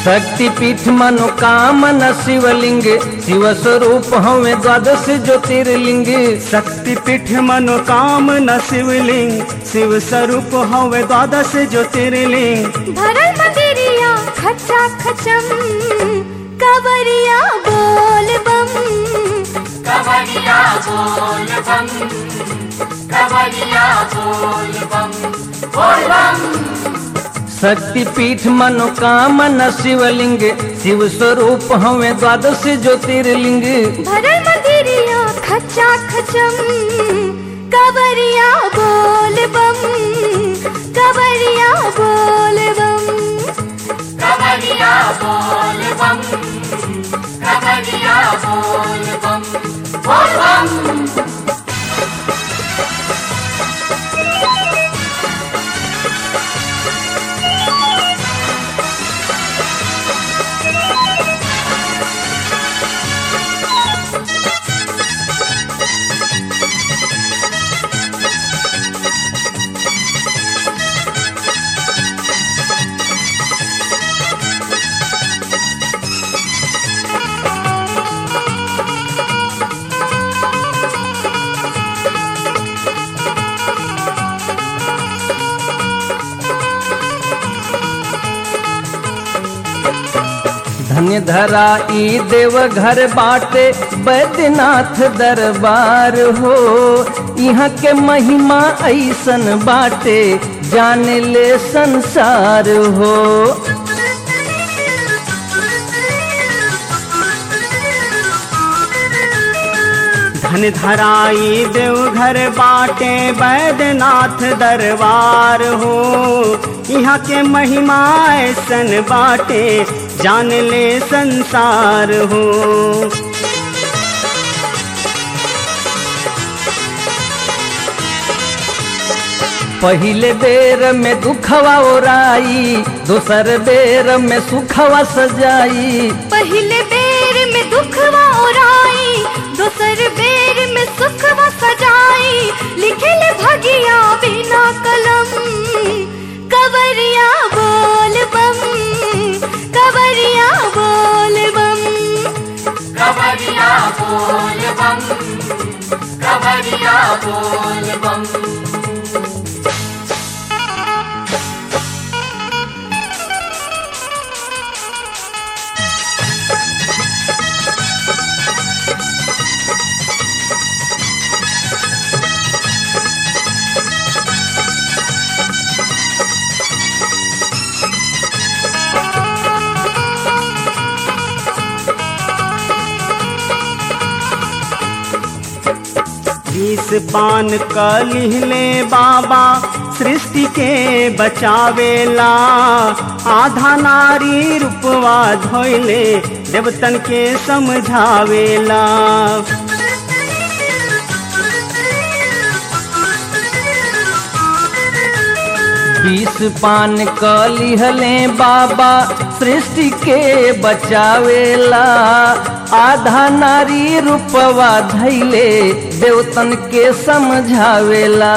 शक्तिपीठ मनोकामना शिवलिंग शिव स्वरूप हमें द्वादश ज्योतिर्लिंग शक्तिपीठ मनोकामना शिवलिंग शिव स्वरूप हवे द्वादश ज्योतिर्लिंग भरल मंदिरिया खचा खचम कवरिया बोल बम कवरिया बोल बम कवरिया बोल बम बोल बम शक्तिपीठ मनोकामना शिवलिंग शिव स्वरूप हमें द्वादश ज्योतिर्लिंग भरल मंदिरिया खचा खचम कवरिया बोल बम कवरिया बोल बम कवरिया बोल बम कवरिया बोल बम बोल बम धन्य धरा ई देव घर बाटे बैद्यनाथ दरबार हो यहाँ के महिमा ऐसन बाटे जान ले संसार हो धन धराई देवघर बाटे बैद्यनाथ दरबार हो यहाँ के महिमा ऐसन बाटे जान ले संसार हो पहले बेर में दुखवा ओराई दूसर बेर में सुखवा सजाई पहले बेर में दुखवा ओराई दोसर बेर में सुखवा सजाई लिखल भगिया बिना कलम कवरिया बोल बम कवरिया बोल बम कवरिया बोल बम कवरिया बोल बम बीस पान क लिहले बाबा सृष्टि के बचावेला आधा नारी रूपवा धोइले देवतन के समझावेला बीस पान क लिहले बाबा सृष्टि के बचावेला आधा नारी रूपवा धैले देवतन के समझावेला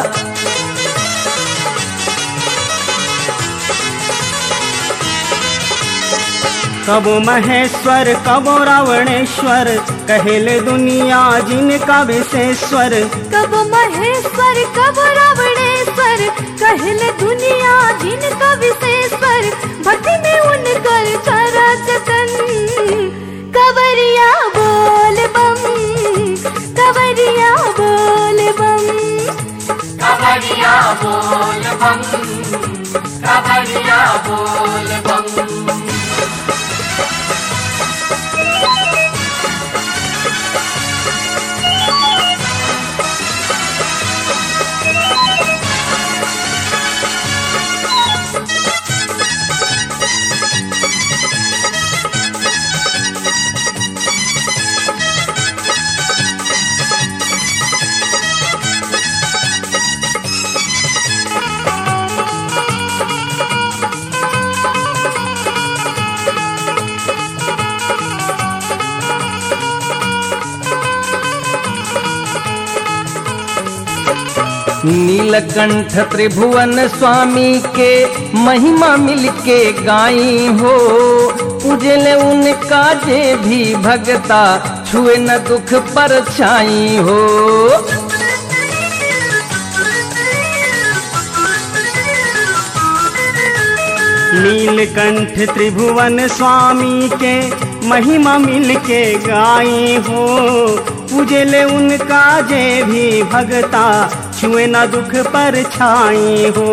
कबो महेश्वर कबो रावणेश्वर कहेले दुनिया जिनका विशेश्वर कब महेश्वर कब रावणेश्वर कहल दुनिया जिनका विशेश्वर भक्ति में उनकर करा जतन कवरिया बोल बम कवरिया बोल बम कवरिया बोल बम कवरिया बोल बम नीलकंठ त्रिभुवन स्वामी के महिमा मिलके गाई हो पूजले उनका जे भी भगता छुए न दुख पर छाई हो नीलकंठ त्रिभुवन स्वामी के महिमा मिल के गाई हो पूजले उनका जे भी भगता छुए न दुख पर छाई हो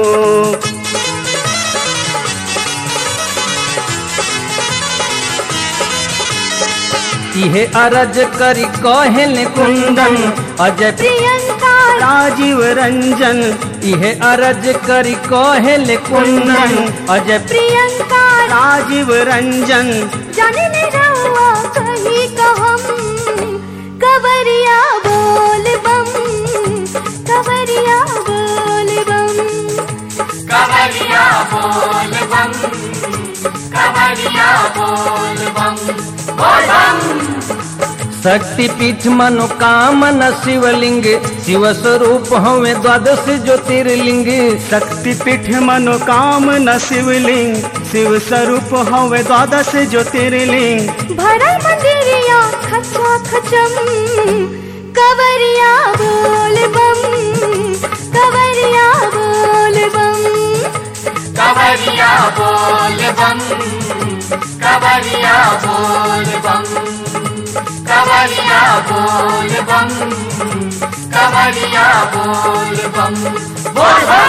इहे अरज करी कहल कुंदन अजय प्रियंका राजीव रंजन इहे अरज करी कहल कुंदन अजय प्रियंका राजीव रंजन जाने नहीं रहुआ कहीं कहम कवरिया बोल बम कवरिया बोल बम कवरिया बोल बम कवरिया बोल बम बोल बम शक्ति पीठ मनोकामना शिवलिंग शिव स्वरूप हमें द्वादश ज्योतिर्लिंग शक्तिपीठ मनोकामना शिवलिंग शिव स्वरूप हवे द्वादश ज्योतिर्लिंग भरा मंदिरिया खचा खचम कवरिया बोल बम कवरिया बोल बम कवरिया बोल बम कवरिया बोल बम कवरिया बोल बम कवरिया बोल बम बोल बम